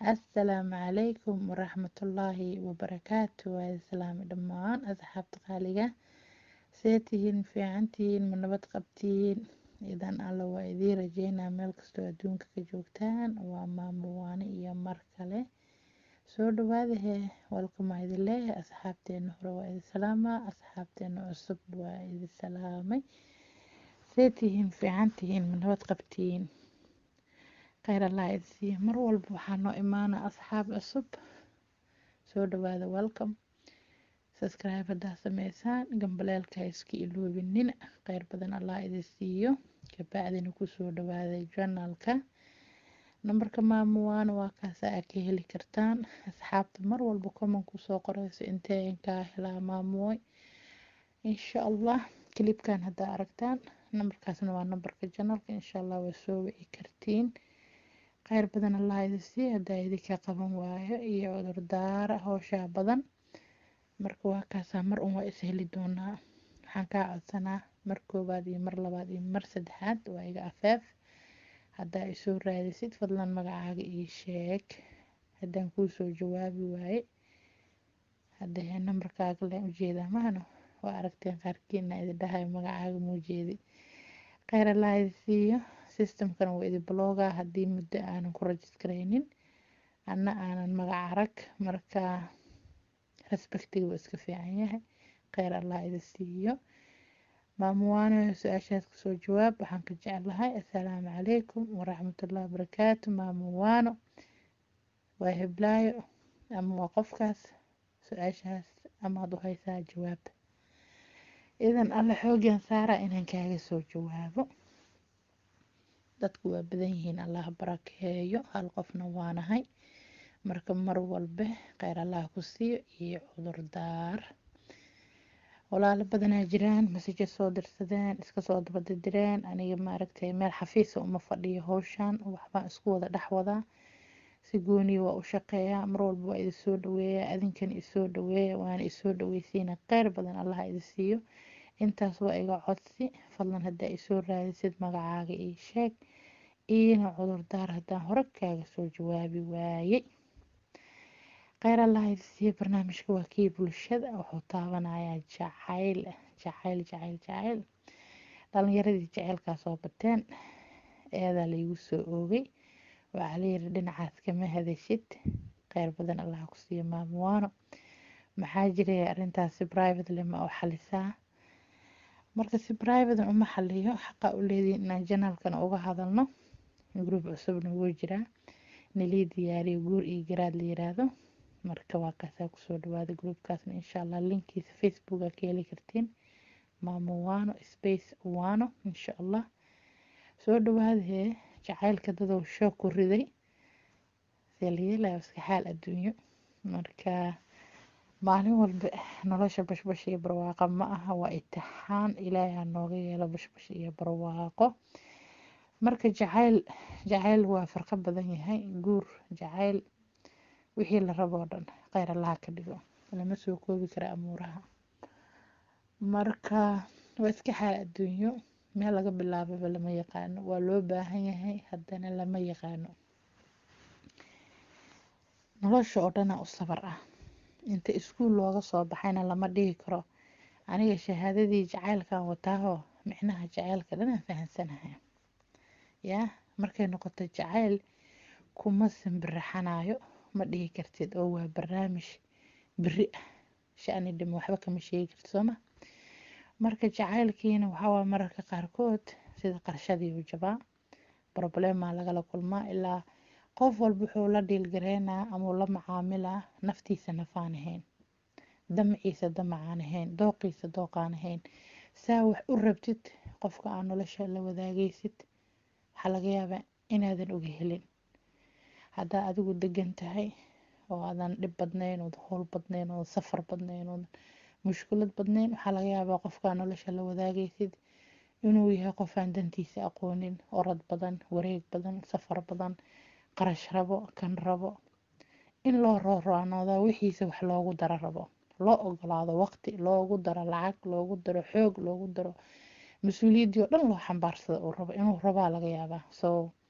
assalaamu calaykum waraxmatullaahi wabarakaatu waa islaami dhammaan asxaabta qaaliga see tihiin fiican tihiin ma nabad qabtiin idan alla waa idiin rajeynaa meel kastoo adduunka ka joogtaan waa maamo waane iyo mar kale soo dhawaadahe walkamaa idin leeyahay asxaabteena hore waa idin salaamaa asxaabteena cusub waa idin salaamay see tihiin fiican tihiin ma nabad qabtiin kheyr allah idsiiya mar walba waxaa noo imaana asxaab cusub soo dhawaada welcome subscribe haddaa sameysaan gambaleelka ha iska iloobinina kheyr badan allah idin siiyo kabacdina kusoo dhawaada janalka nambarka maamuwaana waa kaasa aa ka heli kartaan asxaabta mar walba comment kusoo qoreyso intee kaa helaa maamuwoy insha allah kilibkan haddaa aragtaan nambarkaasna waa nambarka janalka insha allah waa soo wici kartiin kheyr badan allah idin siiyo haddaa idinka qaban waayo iyo cudurdaara howshaa badan marka waa kaasaa mar un waa is heli doonaa waxaan kaa codsanaa mar koowaad iyo mar labaad iyo mar saddexaad waa iga afeef haddaa isoo raadisid fadlan magacaaga ii sheeg haddaan kuusoo jawaabi waaye haddee nambarkaaga leen ujeedaa mahano waa aragteen qaarkiina idin dhahayo magacaaga muujeedi kheyr allah idin siiyo systemkan waa idin blooga haddii muddo aanan ku rajistareynin anna aanan magac arag marka respectiga waa iska fiican yahay kheyr allah idin siiyo maamuwaano su-aashaas kasoo jawaab waxaan ka jeclahay assalaamu calaykum waraxmatullahi wabarakaatu maamuwaano waa heblaayo ama waa qofkaas su-aashaas amaad u haysaa jawaab idan alle xoogan saara inaan kaaga soo jawaabo dadku waa badan yihiin allah barakeeyo hal qofna waanahay marka mar walbe kheyr allah ku siiyo iyo cudurdaar walaalo badanaa jiraan masaje soo dirsadeen iska soo dabadidireen aniga maaragtay meel xafiisa uma fadhiyo howshan waxbaan isku wada dhex wadaa si gooniya waa u shaqeeyaa mar walba waa idin soo dhaweeyaa adinkan isoo dhaweeya waana isoo dhaweysiina kheyr badan allah idin siiyo intaas waa iga codsi fadlan haddaa isoo raadisid magacaaga ii sheeg iina cudurdaar haddaan hore kaaga soo jawaabi waayey kheyr allah idin siiyo barnaamijka waa kii bulshada wuxuu taabanayaa jacayl jacayl jacayl jacayl dhalinyaradii jaceylkaa soo bateen eedaa laygu soo oogay waxaa layiri dhinacaas kama hadashid kheyr badan allah ku siiyo maamuwaano maxaa jiray arrintaasi privately ma u xalisaa marka si privaten uma xaliyo xaqa u leedihin inaan janaalkan uga hadalno group cusubna wuu jiraa nalii diyaariyo guur iyo garaad la yiraahdo marka waa kaasaa kusoo dhawaada groupkaasna insha allah linkiisa facebooka ka heli kartiin maamo wano space wano insha allah soo dhawaadahee jacaylka dadow shoog ku riday see la yeelaya iska xaal adduunyo marka maalin walba nolosha bashbash iyo barwaaqo ma aha waa itixaan ilaahay ha nooga yeelo bashbash iyo barwaaqo marka jacayl jacayl waa farqo badan yahay guur jacayl wixii la rabo oo dhan kheyr allaha ka dhigo lama soo koobi kara amuuraha marka waa iska xaal adduunyo meel laga bilaababa lama yaqaano waa loo baahan yahay haddana lama yaqaano nolosha oo dhana u sabar ah inta iskuul looga soo baxayna lama dhihi karo aniga shahaadadii jacaylkan wataahoo micnaha jacaylka dhanaan fahansanahay yaa markay noqoto jacayl kuma simbiraxanayo ma dhihi kartid oo waa barnaamij beri ah shani dhimo waxba kama sheegi kartid sooma marka jacaylkiina waxawaa mararka qaarkood sida qarshadii u jabaa problemaa lagala kulmaa ilaa qof walba wuxuu la dhiilgareynaa amau la macaamilaa naftiisa nafaan ahayn damaciisa damacaan ahayn dooqiisa dooqaan ahayn saa wax u rabtid qofka aa nolosha la wadaagaysid waxaa laga yaabaa inaadan oga helin haddaa adigu degan tahay oo aadan dhib badnayn ood howl badnayn ood safar badnayn ood mushkulad badnayn waxaa laga yaabaa qofkaa nolosha la wadaagaysid inuu yahay qofaan dantiisa aqoonin orod badan wareeg badan safar badan qarash rabo kan rabo in loo rooroonooda wixiisa wax loogu daro rabo loo ogolaado waqti loogu daro lacag loogu daro xoog loogu daro mas-uuliyaddii oo dhan loo xambaarsada uu rabo inuu rabaa laga yaabaa so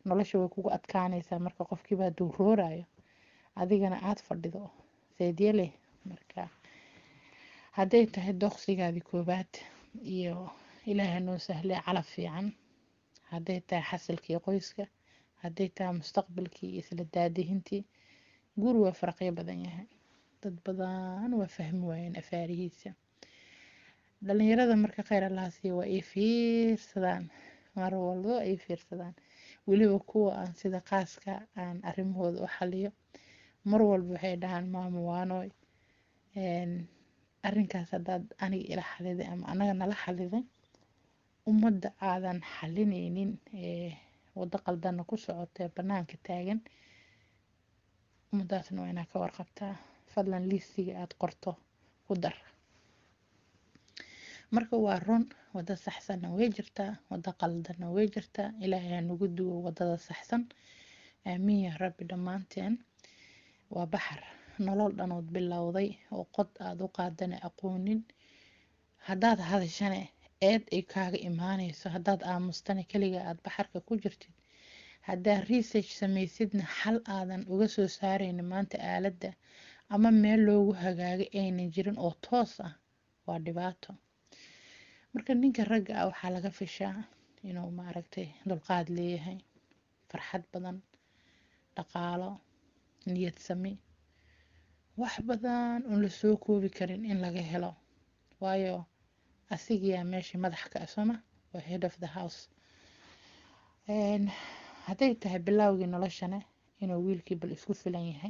nolosha way kugu adkaanaysaa marka qofkiibaa duuroorayo adigana aada fadhido seedyele marka hadday tahay doqsigaadii koobaad iyo ilaaha noo sahlay calaf fiican hadday tahay xasilkii qoyska hadday tahay mustaqbalkii iyo isla daadihintii guur waa faraqyo badan yahay dad badan waa fahmi waayeen afaarihiisa dhalinyarada marka kheyr allahaasiiya waa ay fiirsadaan mar walbo ay fiirsadaan weliba kuwa aan sida qaaska aan arrimahooda u xaliyo mar walba waxay dhahaan maamo waanoy arrinkaas haddaad aniga ila xaliday ama anaga nala xaliday ummadda aadan xalinaynin ee waddo qaldana ku socotee bannaanka taagan ummadaasna waa inaa ka warqabtaa fadlan liistiga aada qorto ku dar marka waa run waddo saxsanna way jirtaa waddo qaldanna way jirtaa ilaahay ha nagu duwo waddada saxsan aamiin yaa rabbi dhammaanteen waa baxar nolol dhanood bilowday oo qod aada u qaadana aqoonin haddaad hadashane eed ay kaaga imaanayso haddaad aamustana keliga aada baxarka ku jirtid haddaad research samaysidna xal aadan uga soo saarayni maanta aaladda ama meel loogu hagaagay aynan jirin oo toos ah waa dhibaato marka ninka ragga ah waxaa laga fishaa inuu maaragtay dulqaad leeyahay farxad badan dhaqaalo niyad sami wax badan oon la soo koobi karin in laga helo waayo asigiyaa meeshii madax ka asoma waa head of the house hadday tahay bilaawgii noloshana inuu wiilkii bal isku filan yahay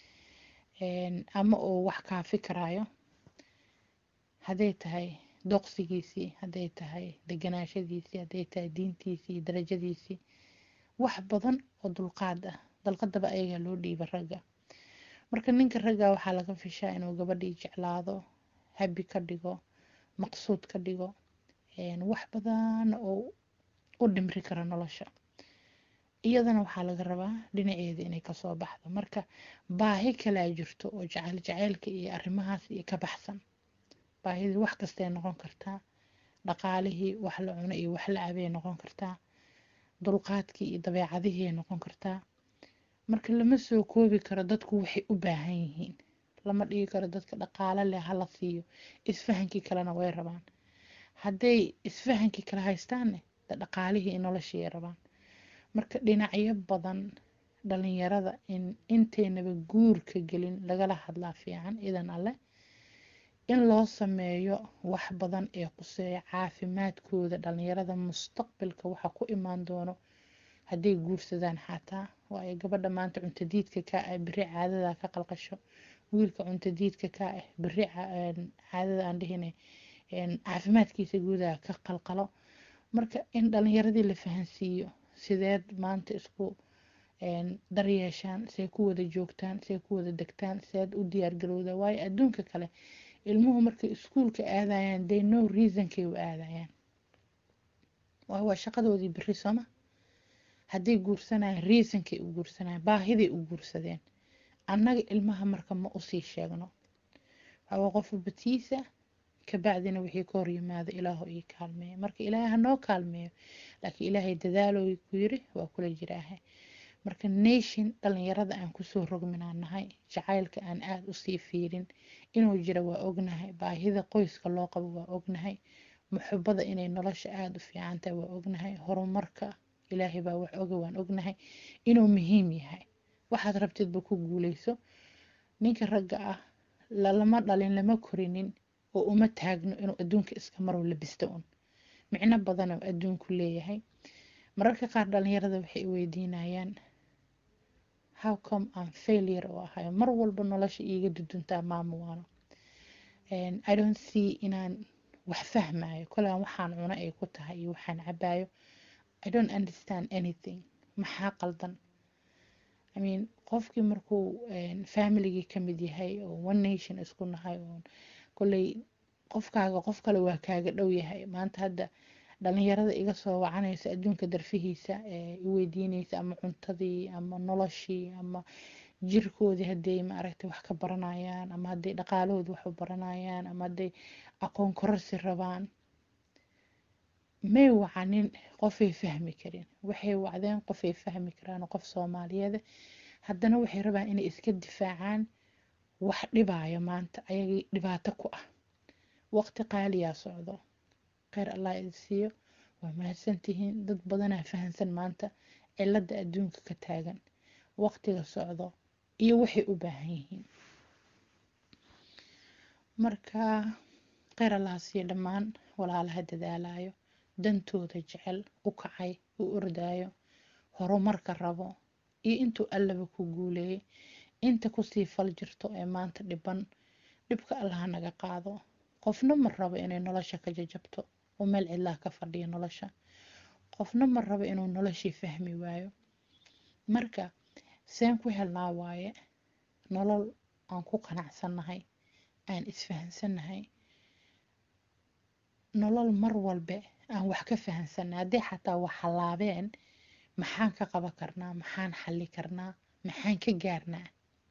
ama uu wax kaafi karaayo hadday tahay doqsigiisii hadday tahay deganaashadiisii hadday tahay diintiisii darajadiisii wax badan oo dulqaad ah dalqadaba ayagaa loo dhiiba ragga marka ninka ragga waxaa laga fishaa inuu gabadhii jeclaado habi ka dhigo maqsuud ka dhigo wax badan oo u dhimri karo nolosha iyadana waxaa laga rabaa dhinaceeda inay kasoo baxdo marka baahi kalaa jirto oo jacayl jacaylka iyo arrimahaas iyo ka baxsan baahidii wax kastay noqon kartaa dhaqaalihii wax la cuno iyo wax la cabay noqon kartaa dulqaadkii iyo dabeecadihii ay noqon kartaa marka lama soo koobi karo dadku waxay u baahan yihiin lama dhigi karo dadka dhaqaale leh hala siiyo isfahankii kalena way rabaan hadday isfahankii kale haystaanne de dhaqaalihii noloshii ay rabaan marka dhinacyo badan dhalinyarada in intaynaba guurka gelin lagala hadlaa fiican idan alleh in loo sameeyo wax badan ee quseeya caafimaadkooda dhalinyarada mustaqbalka waxa ku imaan doono hadday guursadaan xataa waayo gabadha maanta cuntadiidka ka ah beri caadada ka qalqasho wiilka cuntadiidka ka ah beri caadada aan dhihine caafimaadkiisa guudaha ka qalqalo marka in dhalinyaradii la fahansiiyo sideed maanta isku daryeeshaan see ku wada joogtaan see ku wada degtaan seed u diyaargarowda waayo adduunka kale ilmuhu markay iskuulka aadayaan they no reasonkay u aadayaan waayo waa shaqadoodii beri sooma hadday guursanayaan reasonkay u guursanayaan baahiday u guursadeen annaga ilmaha marka ma usii sheegno waxaa qof batiisa kabacdina wixii ka hor yimaado ilaahu ii kaalmeeyo marka ilaahay hanoo kaalmeeyo laakiin ilaahay dadaalooy ku yiri waa kula jiraaha marka nation dhalinyarada aan kusoo rogminaa nahay jacaylka aan aada usii fiirin inuu jira waa ognahay baahida qoyska loo qabo waa ognahay muxubada inay nolosha aada u fiicantahay waa ognahay horumarka ilaahay baa wax oga waan ognahay inuu muhiim yahay waxaad rabtidba ku guuleyso ninka ragga ah lalama dhalin lama korinin oo uma taagno inuu adduunka iska marow labisto un micno badan oo adduunku leeyahay mararka qaar dhalinyarada waxay weydiinayaan how come aan failure oo ahayo mar walba nolosha iiga duduntaa maamo waano i don't see inaan wax fahmayo kolaan waxaan cuno ay ku tahay iyo waxaan cabayo i don't understand anything maxaa qaldan i mean qofkii markuu familigii kamid yahay oo one nation isku nahay oo kolley qofkaaga qof kale waa kaaga dhow yahay maanta hadda dhalinyarada iga soo wacanaysa adduunka darfihiisa ee i weydiinaysa ama cuntadii ama noloshii ama jirkoodii hadday maaragtay wax ka baranayaan ama hadday dhaqaalahooda wax u baranayaan ama hadday aqoon kororsi rabaan may wacanin qofay fahmi karin waxay wacdeen qofay fahmi karaan qof soomaaliyeed haddana waxay rabaan inay iska difaacaan wax dhibaayo maanta ayagii dhibaato ku ah waqti qaaliyaa socdo kheyr allah idin siiyo waa mahadsantihiin dad badanaa fahansan maanta cilada adduunka ka taagan waqtiga socdo iyo waxay u baahan yihiin marka kheyr allah siiyo dhammaan walaalaha dadaalayo dantooda jecel u kacay u ordaayo horumarka rabo iyo intuu allaba ku guuleeyay inta kusii fal jirto ee maanta dhiban dhibka allaha naga qaado qofna ma rabo inay nolosha ka jajabto oo meel cidlaa ka fadhiya nolosha qofna ma rabo inuu noloshii fahmi waayo marka seen ku helnaa waaye nolol aan ku qanacsannahay aan isfahansannahay nolol mar walbe aan wax ka fahansannahay haddii xataa wax hallaabeen maxaan ka qaban karnaa maxaan xalli karnaa maxaan ka gaarnaa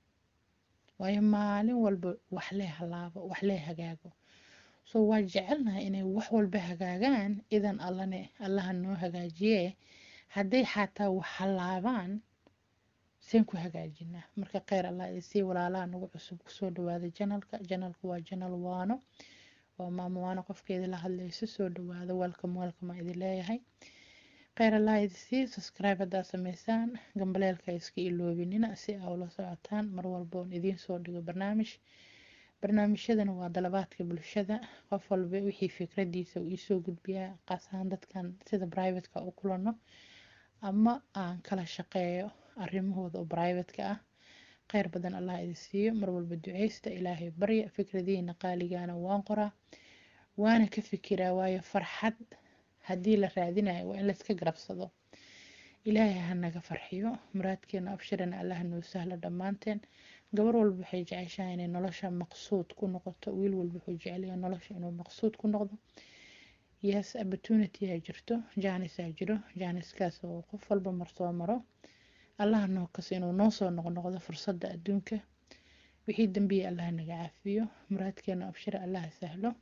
waayo maalin walba wax lee hallaabo wax lee hagaago so waa jecelnahay inay wax walba hagaagaan idan allane allaha noo hagaajiyee hadday xataa wax hallaabaan seen ku hagaajinaa marka kheyr allah isii walaalaha nagu cusub kusoo dhawaada janalka janalka waa janal waano waa maamo waano qofkeeda la hadlayso soo dhawaada welcome welcome idin leeyahay kheyr allah idisii subscribe haddaa sameysaan gambaleelka iska iloobinina si aa ula socotaan mar walba oon idiin soo dhigo barnaamij barnaamijyadana waa dalabaadka bulshada qof walba wixii fikradiisa uu iisoo gudbiyaa qaas ahaan dadkan sida privateka u kulano ama aan kala shaqeeyo arrimahooda oo brivateka ah kheyr badan allah idin siiyo mar walba duceysta ilaahay barya fikradihiina qaaligaana waan qoraa waana ka fikiraa waayo farxad haddii la raadinayo waa in layska garabsado ilaahay ha naga farxiyo muraadkeena abshirana allah noo sahlo dhammaanteen gabar walba waxay jeceshahay inay nolosha maqsuud ku noqoto wiil walba wuxuu jecelyahay nolosha inuu maqsuud ku noqdo yes opportunity aa jirto jaanisaa jiro jaaniskaas oo qof walba marsoo maro allah noo kaso inuu noo soo noqnoqdo fursadda adduunka wixii dambiya allah naga caafiyo muraadkeena abshira allah sahlo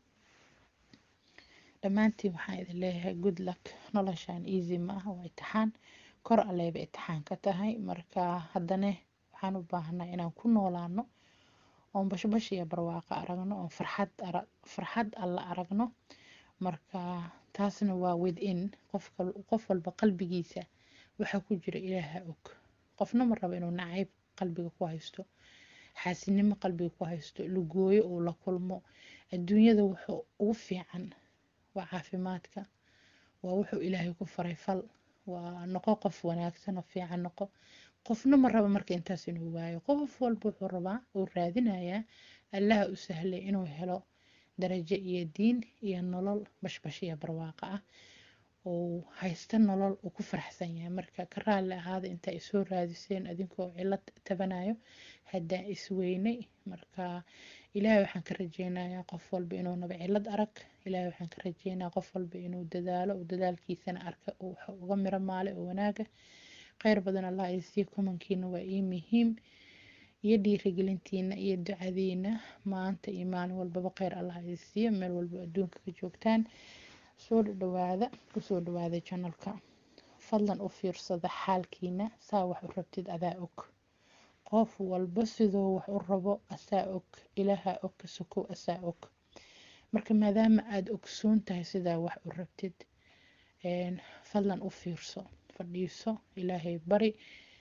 dhammaantiin waxaan idin leeyahay good luck noloshan easy ma ah waa itixaan kor alleyba itixaan ka tahay marka haddane waxaan u baahanaa inaan ku noolaano oon bashbash iyo barwaaqo aragno oon farxad farxad alla aragno marka taasna waa within qofka qof walba qalbigiisa waxaa ku jira ilaaha og qofna ma rabo inuu nacayb qalbiga ku haysto xaasinimo qalbiga ku haysto lugooyo uu la kulmo adduunyada wuxuu ugu fiican waa caafimaadka waa wuxuu ilaahay ku faray fal waa noqo qof wanaagsan oo fiican noqo qofna ma rabo marka intaas inuu waayo qof walba wuxuu rabaa uu raadinayaa allaha u sahlay inuu helo darajo iyo diin iyo nolol bashbash iyo barwaaqo ah uu haysta nolol uu ku faraxsan yahay marka ka raalli ahaada intaa isoo raadiseen adinkoo cilad tabanayo haddaa isweynay marka ilaahay waxaan ka rajeynayaa qof walba inuu naba cilad arag ilaahay waxaan ka rajeynayaa qof walba inuu dadaalo uu dadaalkiisana arka uu uga miro maale oo wanaaga kheyr badan allah isii kumankiina waa ii muhiim iyo dhiirigelintiina iyo ducadiina maanta iyo maalin walbaba kheyr allah isiiyo meel walba adduunka ka joogtaan soo dhawaada kusoo dhawaada janalka fadlan u fiirsada xaalkiina saa wax u rabtid adaa og qof walba sidoo wax u rabo asaa og ilaaha og ka sokow asaa og marka maadaama aada ogsoon tahay sidaa wax u rabtid fadlan u fiirso fadhiiso ilaahay bari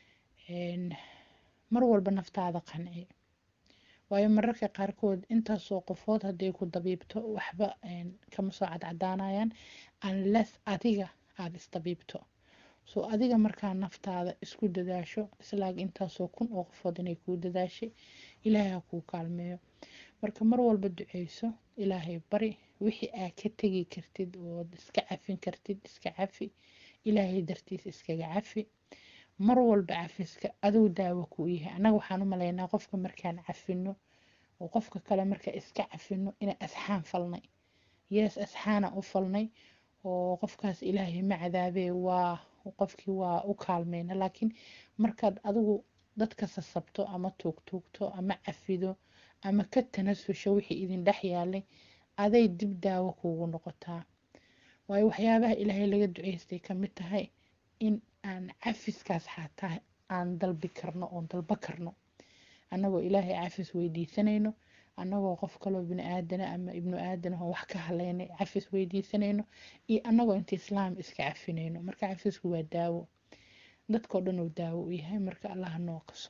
mar walba naftaada qanci waayo mararka qaarkood intaasoo qofood hadday ku dabiibto waxba kama soo cadcadaanayaan unless adiga aada isdabiibto so adiga markaa naftaada isku dadaasho islaag intaasoo kun oo qofood inay kuu dadaashay ilaahay ha kuu kaalmeeyo marka mar walba duceyso ilaahay bari wixii aa ka tegi kartid ood iska cafin kartid iska cafi ilaahay dartiis iskaga cafi mar walba cafiska aduu daawo kuu yahay annaga waxaan u malaynaa qofka markaan cafino oo qofka kale marka iska cafino inaan asxaan falnay yees asxaana u falnay oo qofkaas ilaahay ma cadaabee waa qofkii waa u kaalmeyna laakiin markaad adigu dadka sasabto ama tuugtuugto ama cafido ama ka tanasusho wixii idin dhex yaalay aday dib daawo kuugu noqotaa waayo waxyaabaha ilaahay laga duceystay ka mid tahay in aan cafiskaas xataa aan dalbi karno oon dalba karno annagoo ilaahay cafis weydiisanayno annagoo qof kaloo bini aadana ama ibnu aadana oo wax ka haleynay cafis weydiisanayno iyo annagoo inta islaam iska cafinayno marka cafisku waa daawo dadkao dhan uu daawo u yahay marka allaha noo qaso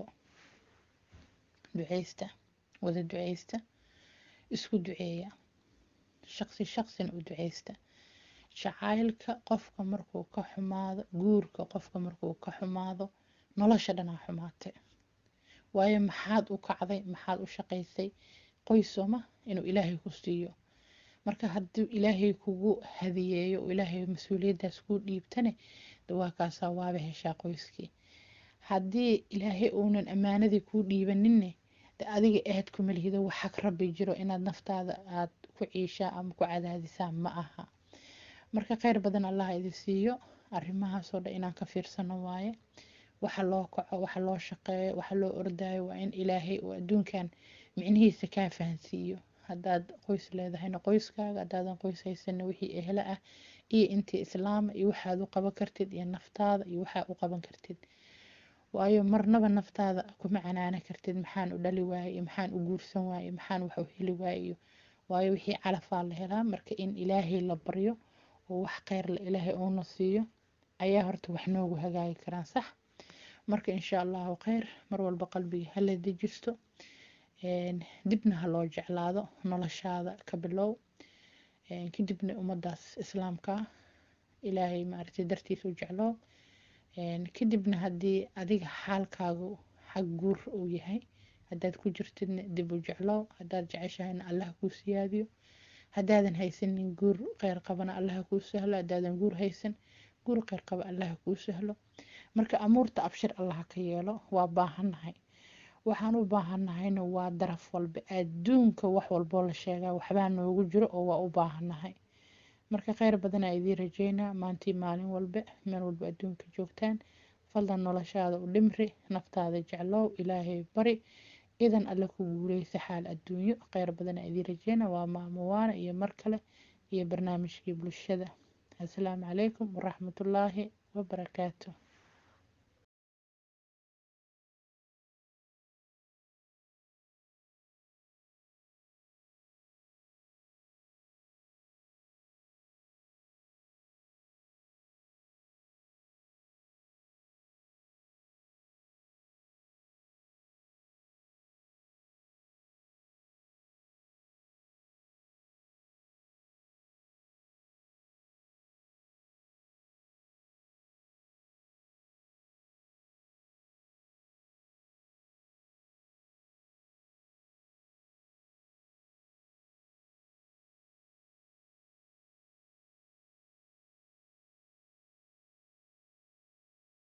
duceysta wada duceysta isku duceeya shaqsi shaqsina u duceysta jacaylka qofka markuu ka xumaado guurka qofka markuu ka xumaado nolosha dhanaa xumaatay waayo maxaad u kacday maxaad u shaqaysay qoysoma inuu ilaahay ku siiyo marka hadduu ilaahay kugu hadiyeeyo oo ilaahay mas-uuliyaddaas kuu dhiibtane dawaakaasaa waaba heshaa qoyskii haddii ilaahay uunan ammaanadii kuu dhiibaninne de adiga aad kuma lihido waxag rabbi jiro inaad naftaada aad ku ciishaa ama ku cadaadisaa ma aha marka kheyr badan allah idi siiyo arrimahaasoo dhan inaan ka fiirsano waaye waxa loo kaco waxa loo shaqeeyo waxa loo ordaayo waa in ilaahay uu adduunkan micnihiisa kaa fahansiiyo haddaad qoys leedahayna qoyskaaga haddaadan qoys haysana wixii ehla ah iyo intii islaama iyo waxaad u qaban kartid iyo naftaada iyo waxaa u qaban kartid waayo marnaba naftaada kuma canaana kartid maxaan u dhali waaye iyo maxaan u guursan waaye maxaan wax u heli waaye iyo waayo wixii calafaa la helaa marka in ilaahay la baryo oo wax kheyr la ilaahay uuna siiyo ayaa horta wax noogu hagaagi karaan sax marka insha allahu kheyr mar walba qalbiga hala dejisto dibna ha loo jeclaado noloshaada ka bilow kadibna ummadaas islaamka ilaahay maaragtay dartiisa u jecloo kadibna haddii adiga xaalkaagu xag guur uu yahay haddaad ku jirtidna dib u jeclow haddaad jeceshahayna allah kuu siyaadiyo haddaadan haysanin guur kheyr qabana allaha kuu sahlo haddaadan guur haysan guur kheyr qaba allaha kuu sahlo marka amuurta abshir allaha ka yeelo waa baahannahay waxaan u baahannahayna waa daraf walba adduunka wax walboo la sheegaa waxbaa noogu jiro oo waa u baahannahay marka kheyr badanaa idiin rajeynaa maantii maalin walba meel walba adduunka joogtaan fadlan noloshaada u dhimri naftaada jeclow ilaahay bari idan alle ku guuleysa xaal adduunyo kheyr badanaa idiin rajeynaa waa maamuwaana iyo mar kale iyo barnaamijkii bulshada asalaamu calaykum waraxmatullaahi wabarakaatu